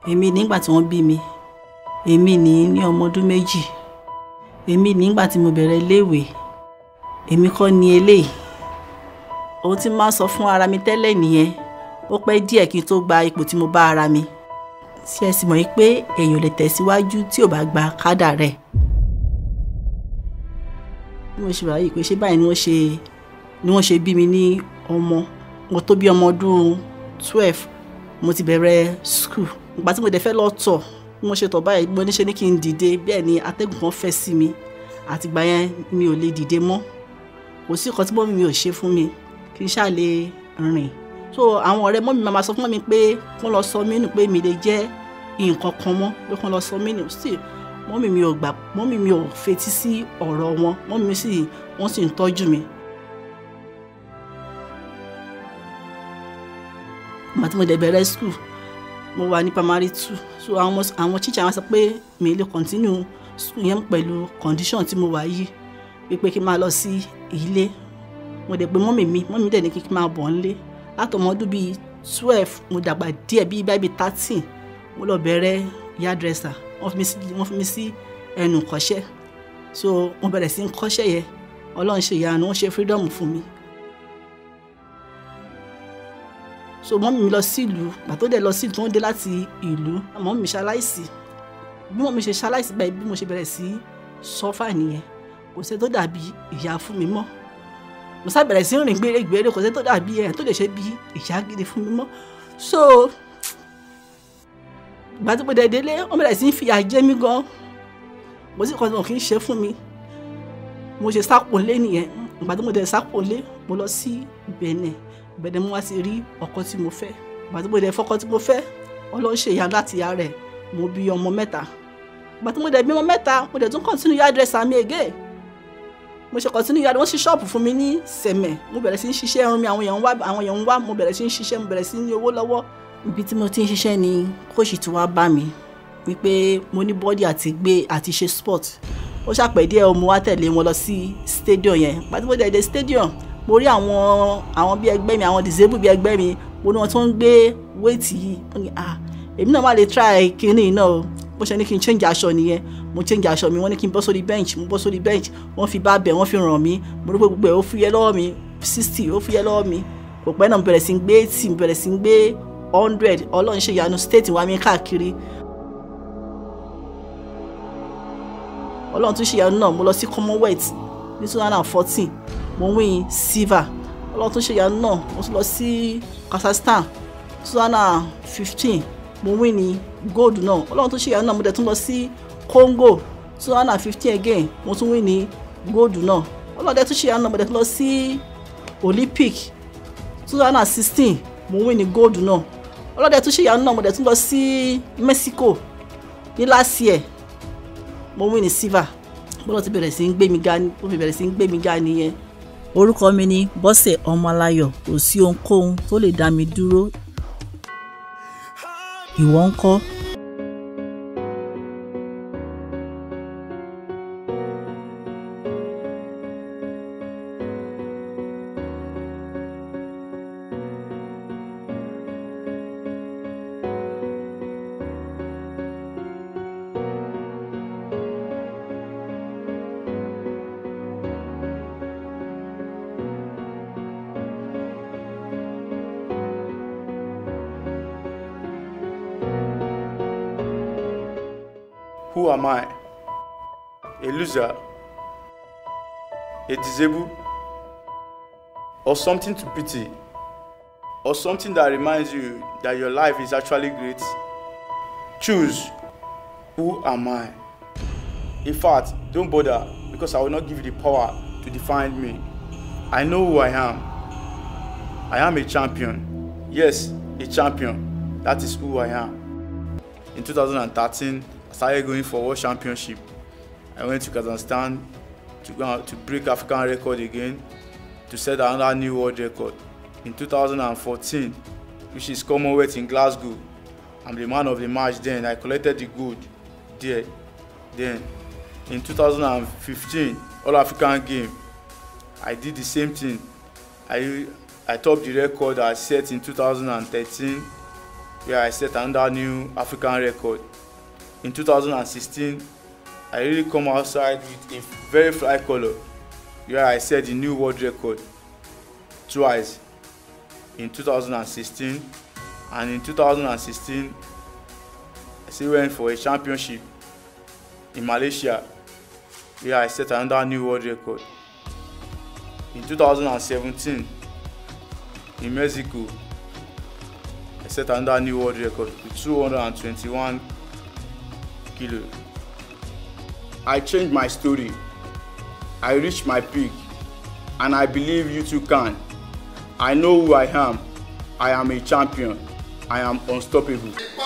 èmi nígbà tí wọ́n bí mi èmi ní ní ọmọ ọdún méjì èmi nígbà tí mo bẹ̀rẹ̀ iléèwé èmi kọ́ ni eléyìí ohun tí máa ń sọ fún ara mi tẹ́lẹ̀ nìyẹn ó pẹ́ díẹ̀ kí n tó gba ipò tí mo bá ara mi ṣé ẹ sì mọ̀ yìí pé èèyàn lè tẹ̀síwájú tí ò bá gba kádà rẹ̀ bí mo ṣe wà yìí pé ṣé báyìí ni wọ́n ṣe ni wọ́n ṣe bí mi ní ọmọ mo tó bí ọmọ ọdún twelve mo ti bẹ̀rẹ̀ school ìgbà tí mo dẹ̀ fẹ́ lọ tọ̀ bí mo ṣe tọ̀ báyìí mo ní ṣe ní kí n dìde bẹ́ẹ̀ ni atẹ́gùn kan fẹ́ sí mi àtìgbà yẹn mi ò lè dìde mọ́ kò sí nǹkan tí mọ́mí mi ò ṣe fún mi kí n ṣáà lè rìn so àwọn ọ̀rẹ́ mọ́mí máa sọ fún mi pé kó lọ sọ mí nù pé mi lè jẹ́ nǹkan kan mọ́ pé kó lọ sọ mí nù sí mọ́mí mi ò gbà mọ́mí mi ò fetí sí ọ̀rọ̀ wọn mọ́mí mi sì wọ́n sì ń tọ́jú mi. ìgbà tí mo dẹ̀ bẹ̀rẹ̀ school mo wà ní primary two so àwọn àwọn teacher wọn sọ pé mi lè continue school yẹn pẹ̀lú condition tí mo wà yìí wípé kí n máa lọ sí ilé mo dẹ̀ pé mọ́mì mi mọ́mì mi dẹ̀ ní kí n máa bọ̀ nílé látọmọ ọdún bíi twelve mo dàgbà díẹ̀ bíi báyìí thirteen mo lọ bẹ̀rẹ̀ yardresser wọ́n fi mi sí wọ́n fi mi sí ẹnu kọ́ṣẹ́ so mo bẹ̀rẹ̀ sí ń kọ́ṣẹ́ yẹn ọlọ́run ṣe ìyanu wọ́n ṣe freedom fún mi so mọ́mì mi lọ sí ìlú gbàtó dẹ̀ lọ sí ìlú tó ń dé láti ìlú mọ́mì mi ṣaláìsí bí mọ́mì mi ṣe ṣaláìsí báyìí bí mo ṣe bẹ̀rẹ̀ sí sọ́fà nìyẹn kò sẹ́ tó dàbí ìyá fún mi mọ́ mo sá bẹ̀rẹ̀ sí rìn gbèrègbèrè kò sẹ́ tó dàbí ẹ̀ tó lè ṣe bí ìyá gidi fún mi mọ́ so ìgbà tí mo dẹ̀ délé wọ́n bẹ̀rẹ̀ sí fìyà jẹ mí gan mo sì kọ́ tí wọn kì í ṣe fún mi mo ṣe sápò lé nìyẹn ìgbà tí mo dẹ̀ sápò lé mo lọ sí Benin Benin mo wá ti rí ọkọ tí mo fẹ́ ìgbà tí mo dẹ̀ fọkọ tí mo fẹ́ Ọlọ́run ṣe ìyá láti ìyá rẹ̀ mo bí ọmọ mẹ́ta ìgbà tí mo dẹ̀ bí ọmọ mẹ́ta mo dẹ̀ tún continue hairdresser mi again mo ṣe continue yàrá wọ́n ṣí ṣọ́ọ̀bù fún mi ní sẹ̀mẹ̀ mo bẹ̀rẹ̀ sí ń ṣiṣẹ́ irun mi àwọn èèyàn ń wá àwọn èèyàn ń wá mo bẹ̀rẹ̀ sí ń ṣiṣẹ́ mo bẹ̀rẹ̀ sí ní owó lọ́wọ́. ibi tí mo ti ń ṣiṣẹ́ ni kóòṣì tí wàá bá mi wípé mo ní bọ́dì àti gbé àti ṣe sport ó ṣàpẹ̀ díẹ̀ mo wá tẹ̀lé wọn lọ sí stadium yẹn pàtó mo dẹ̀ dé stadium mo rí àwọn àwọn bí ẹgbẹ́ mi àwọn disabled bí ẹgbẹ́ mi mo ní wọn tó ń gbé wéètì yìí ó ní ah èmi náà má lè try kinní náà o bó ṣe ní kí n change aṣọ nìyẹn mo change aṣọ mi wọ́n ní kí n bọ́ sórí bench mo bọ́ sórí bench wọ́n fi bá bẹ̀ wọ́n fi ràn mí mo rí pé gbogbo ẹ̀ ó fúyẹ́ lọ́wọ́ mi sixty ó fúyẹ́ lọ́wọ́ mi kò pẹ́ náà mo bẹ̀rẹ̀ sí ń gbé eighty mo bẹ̀rẹ̀ sí ń gbé hundred ọlọ́run ṣe ìyanu state wa mi káàkiri ọlọ́run tún ṣe ìyanu náà mo lọ sí commonwealth ní two thousand and fourteen mo win silver ọlọ́run tún ṣe ìyanu náà mo tún lọ sí kazakhstan two thousand and fifteen mo win ní gold náà ọlọ́run tó ṣe ìyanu náà mo dẹ̀ tún lọ sí congo two thousand and fifteen again mo tún win ní gold náà ọlọ́run dẹ̀ tún ṣe ìyanu náà mo dẹ̀ tún lọ sí olympic two thousand and sixteen mo win ní gold náà ọlọ́run dẹ̀ tún ṣe ìyanu náà mo dẹ̀ tún lọ sí mexico ní last year mo win ní silver bọ́lá ti bẹ̀rẹ̀ sí ń gbé mi ga ó fi bẹ̀rẹ̀ sí ń gbé mi ga nìyẹn. orúkọ mi ni bọ́sẹ̀ ọmọláyọ̀ kò sí ohunkóhun tó lè dá mi dúró ìwọ ń kọ́. Who am I? A loser? A disabled? Or something to pity? Or something that reminds you that your life is actually great? Choose. Who am I? In fact, don't bother because I will not give you the power to define me. I know who I am. I am a champion. Yes, a champion. That is who I am. In 2013, I started going for World Championship. I went to Kazakhstan to go out to break African record again to set another new world record. In 2014, which is Commonwealth in Glasgow, I'm the man of the match then. I collected the gold there. Then in 2015, All African Game, I did the same thing. I I topped the record I set in 2013 where I set another new African record. In 2016, I really come outside with a very fly color where I set the new world record twice in 2016 and in 2016 I still went for a championship in Malaysia where I set another new world record. In 2017 in Mexico I set another new world record with 221 kilo. I changed my story. I reached my peak and I believe you too can. I know who I am. I am a champion. I am unstoppable.